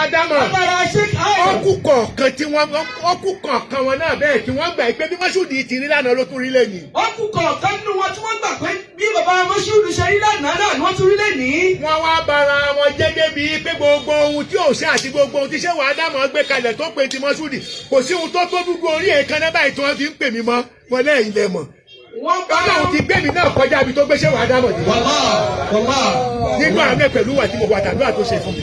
ádámọ̀ Agbára Sheikh Adam. ọkù kọ̀ọ̀kan tí wọ́n ọkù kọ̀ọ̀kan wọn náà bẹ́ẹ̀ tí wọ́n gbà pé bí mọ́ṣúdì ti rí lánàá ló tún rí lẹ́yìn. Ọkùn kọ̀ọ̀kan nínú wọn tí wọ́n gbà pé bí bàbá Mọ́ṣúdù ṣe rí lánàá náà ni wọ́n tún rí lẹ́nìí. wọ́n wá bara wọn jẹ́ débi pé gbogbo ohun tí òṣè àti gbogbo ohun tí ṣé wàá dámọ̀ gbé kalẹ̀ tó pe ti mọ́ṣúdì kò sí ohun tó tó dúdú orí èèkan náà báyìí tí wọ́n fi ń pè mí mọ́ wọn náà ilẹ̀ mọ̀. Wọ́n bá ọlọ́run ti gbé mi náà kọjá ibi tó gbé ṣé wàá dámọ̀ dé. Wàlá wàlá. nínú àánú ẹ̀ pẹ̀lú wà tí mo wà tàbí àtó ṣe fún mi.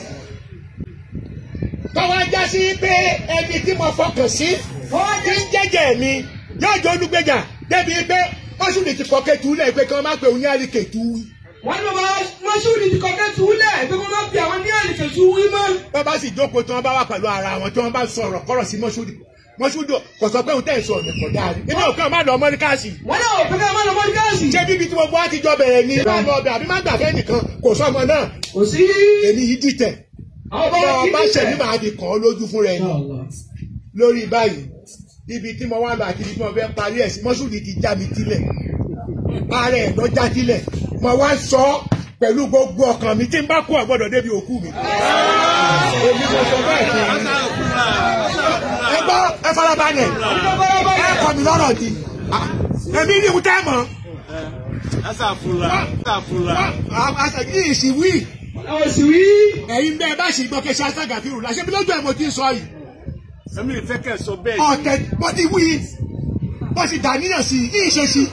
tọ́wọ́ já sí pé ẹni tí mo fọkàn sí tí ń jẹ́jẹ́ mi yóò jẹ́ olúgbèjà débi pé mọ́ṣúdì ti kọ́ kẹ́tù lẹ̀ pé kí wọ́n má pe òun ní àríkètù Wọ́n ní bàbá Mọ́ṣúdù ti kọ̀kẹ́ túlẹ̀ pé kó má fi àwọn ní àlèkè tú wí mọ́. wọ́n bá sì jókòó tí wọ́n bá wà pẹ̀lú ara wọn tí wọ́n bá sọ̀rọ̀ kọ́rọ̀ sí mọ́ṣúdì mọ́ṣúdì kò sọ pé òun tẹ̀ sọ ọ̀nà kọ̀dá rí èmi ò kàn má lọ mọ́ríkàsì Wọ́n náà ò pé ká má lọ mọ́ gáàsì. ṣé bíbi tí gbogbo wa ti jọ bẹ̀rẹ̀ ni bá lọ ọbẹ̀ àbí má gbà fẹ́ nìkan kò sọmọ náà Kò sí. èmi yìí dìtẹ̀ Àwọn bọ́ bá ọ bá ṣẹ̀mí màá fi kàn ọ́ lójú fún rẹ ni lórí báyìí ibi tí mo wá lọ àti ibi tí mo fẹ́ parí ẹ̀ sí mọ́ṣúdì ti já mi tilẹ̀ ara ẹ̀ lọ já tilẹ̀ mo wá sọ ọ́ pẹ̀lú gbogbo ọkàn mi tí n bá kú ọ̀gbọ́dọ̀ débi òkú mi. èmi mo sọ bẹ́ẹ̀ fún yín. ẹ gbọ́ ẹ farabalẹ̀ ẹ kọ́ mi lọ́rọ̀ ni Ah, èmi ní ìwúntẹ́ mọ̀ Asàfùlà. Asàfùlà. àṣàkí ìṣìwí Àwọn sì wí. ẹ̀yin bẹ́ẹ̀ bá ṣì gbọ́ kẹ́ ṣe aṣágàfírù láṣẹ bí lójú ẹ̀ mo ti sọ yìí Èmi ìfẹ́ kẹ̀ sọ bẹ́ẹ̀. ọ̀tẹ̀ bó ti wí bó ti dàníyàn sí i ìṣe sí.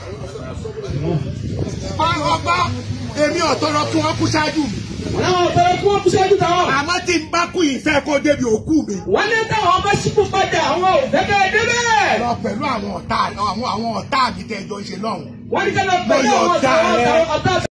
ọba èmi ọ̀tọ̀rọ̀ kí wọ́n kú ṣáájú mi Wọ́n náà bẹ̀rẹ̀ kí wọ́n kú síwájú táwọn. àmọ́ tí n bá kú ìfẹ́ kó débi òkú mi Wọ́n ní táwọn bá sípò padà àwọn ò fẹ́ kẹ́ ẹ débẹ̀. lọ pẹ̀lú àwọn ọ̀tá àwọn àwọn ọ̀tá mi tẹ́ ẹ jọ ń ṣe lọ́hùn. Wọ́n ní ká lọ pẹ̀lú Mo yọ̀ àwọn ọ̀tá rẹ. ọ̀tá